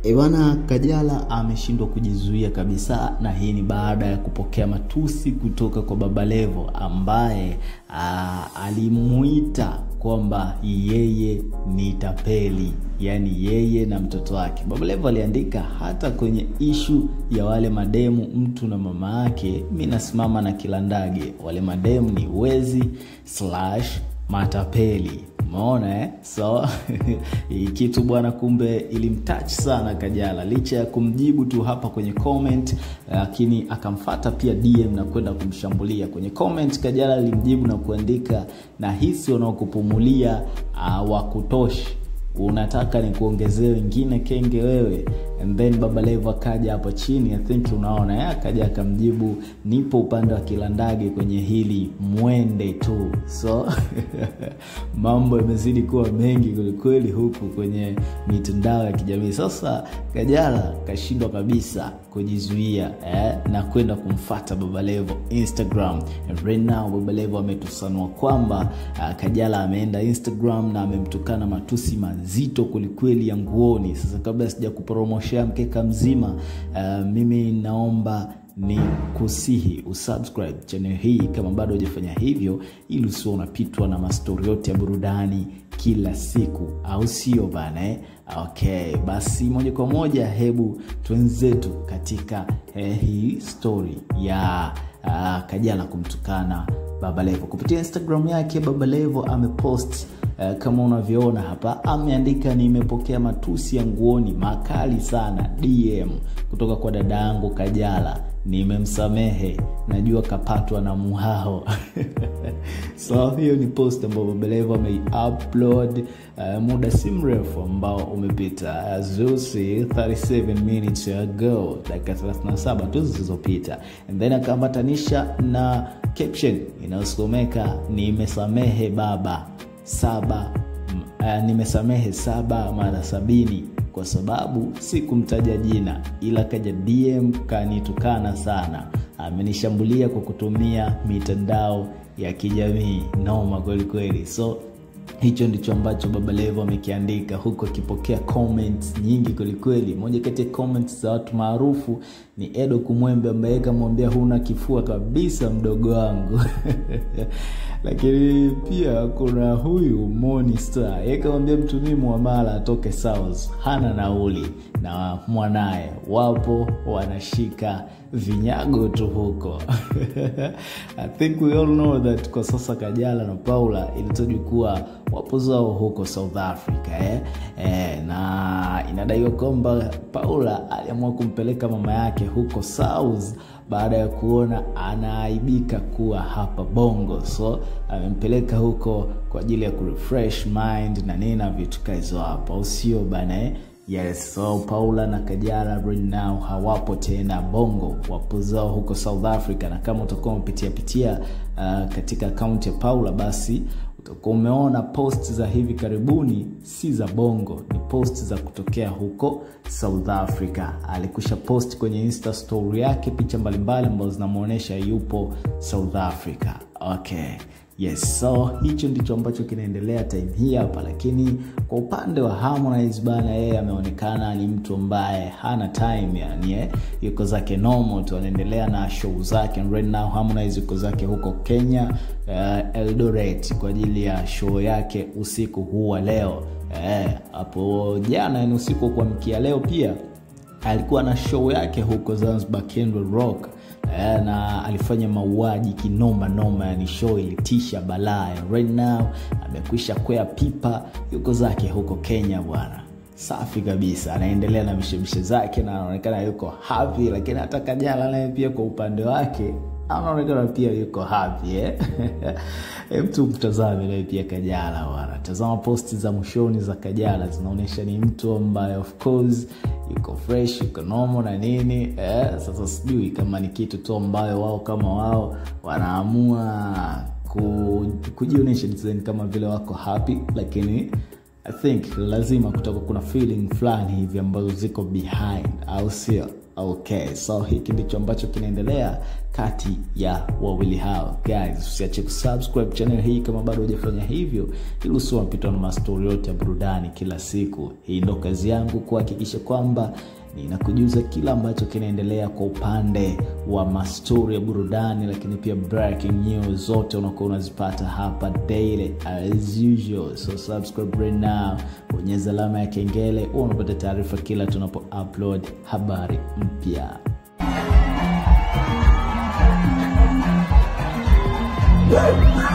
Ewana Kajala ameshindwa kujizuia kabisa, na hii ni baada ya kupokea matusi kutoka kwa Baba Levo ambaye alimuita kwamba yeye ni tapeli, yaani yeye na mtoto wake. Baba Levo aliandika hata kwenye ishu ya wale mademu mtu na mama yake, mi nasimama na kilandage, wale mademu ni wezi slash matapeli Umeona eh? So hii kitu bwana, kumbe ilimtouch sana Kajala, licha ya kumjibu tu hapa kwenye comment, lakini akamfata pia DM na kwenda kumshambulia kwenye comment. Kajala alimjibu na kuandika, na hisi wanaokupumulia uh, wa kutoshi unataka ni kuongezea wengine kenge wewe. And then Baba Levo akaja hapo chini, I think unaona ya akaja akamjibu, nipo upande wa kilandage kwenye hili mwende tu. So mambo yamezidi kuwa mengi kwelikweli huku kwenye mitandao ya kijamii. Sasa Kajala kashindwa kabisa kujizuia eh, na kwenda kumfata Baba Levo Instagram. And right now Baba Levo ametusanua kwamba uh, Kajala ameenda Instagram na amemtukana matusi mazito kwelikweli ya nguoni. Sasa kabla sija kupromoshea mkeka mzima uh, mimi naomba ni kusihi usubscribe channel hii kama bado hujafanya hivyo, ili usio unapitwa na mastori yote ya burudani kila siku, au sio bana eh? Okay, basi moja kwa moja, hebu twenzetu katika eh, hii story ya uh, Kajala kumtukana Baba Levo kupitia Instagram yake. Baba Levo amepost uh, kama unavyoona hapa, ameandika nimepokea matusi ya nguoni makali sana DM kutoka kwa dada yangu Kajala, nimemsamehe, najua kapatwa na muhao so hiyo ni post ambayo Baba Levo ameiupload uh, muda si mrefu ambao umepita zusi 37 minutes ago, dakika 37 tu zilizopita, and then akaambatanisha na caption inayosomeka nimesamehe baba saba uh, nimesamehe saba mara sabini kwa sababu sikumtaja jina ila kaja DM kanitukana sana, amenishambulia kwa kutumia mitandao ya kijamii. Noma kweli kweli. So hicho ndicho ambacho Baba Levo amekiandika huku akipokea comments nyingi kwelikweli. Moja kati ya comments za watu maarufu ni Edo Kumwembe ambaye kamwambia huna kifua kabisa mdogo wangu lakini pia kuna huyu Moni Star yeye kamwambia mtumii muamala atoke South, hana nauli na mwanaye wapo wanashika vinyago tu huko I think we all know that kwa sasa Kajala na Paula ilitajwa kuwa wapo zao huko South Africa eh? Eh, na inadaiwa kwamba Paula aliamua kumpeleka mama yake huko South baada ya kuona anaaibika kuwa hapa Bongo, so amempeleka huko kwa ajili ya kurefresh mind na nini na vitu kaizo hapo, au sio bana eh? Yes, so Paula na Kajala right now hawapo tena Bongo, wapo zao huko South Africa, na kama utakuwa umepitia pitia uh, katika akaunti ya Paula basi utakuwa umeona post za hivi karibuni si za Bongo, ni post za kutokea huko South Africa. Alikusha post kwenye Insta story yake picha mbalimbali ambazo zinamuonyesha yupo South Africa. Okay. Yes, so hicho ndicho ambacho kinaendelea time hii hapa, lakini kwa upande wa Harmonize bana, yeye ameonekana ni mtu ambaye hana time, yani eh, yuko zake normal tu, anaendelea na show zake. And right now Harmonize yuko zake huko Kenya, uh, Eldoret kwa ajili ya show yake usiku huu wa leo hapo. Eh, jana ni usiku wa kuamkia leo pia alikuwa na show yake huko Zanzibar Kendall Rock na alifanya mauaji kinoma noma, yani show ilitisha balaa. Right now amekwisha kwea pipa, yuko zake huko Kenya bwana, safi kabisa, anaendelea na mishemishe zake na anaonekana yuko happy. Lakini hata Kajala naye pia kwa upande wake anaonekana pia yuko happy eh? mtu mtazame naye pia Kajala bwana, tazama posti za mwishoni za Kajala zinaonyesha ni mtu ambaye of course yuko fresh yuko nomo na nini eh. Sasa sijui kama ni kitu tu ambayo wao kama wao wanaamua kujionyesha design kama vile wako happy, lakini I think lazima kutakuwa kuna feeling fulani hivi ambazo ziko behind, au sio? okay so hiki ndicho ambacho kinaendelea kati ya wawili hao guys usiache kusubscribe channel hii kama bado hujafanya hivyo ili usiwe unapitwa na mastori yote ya burudani kila siku hii ndo kazi yangu kuhakikisha kwamba ninakujuza kila ambacho kinaendelea kwa upande wa mastori ya burudani lakini pia breaking news zote unakuwa unazipata hapa daily as usual so subscribe right now bonyeza alama ya kengele huwa unapata taarifa kila tunapo upload habari mpya Yeah.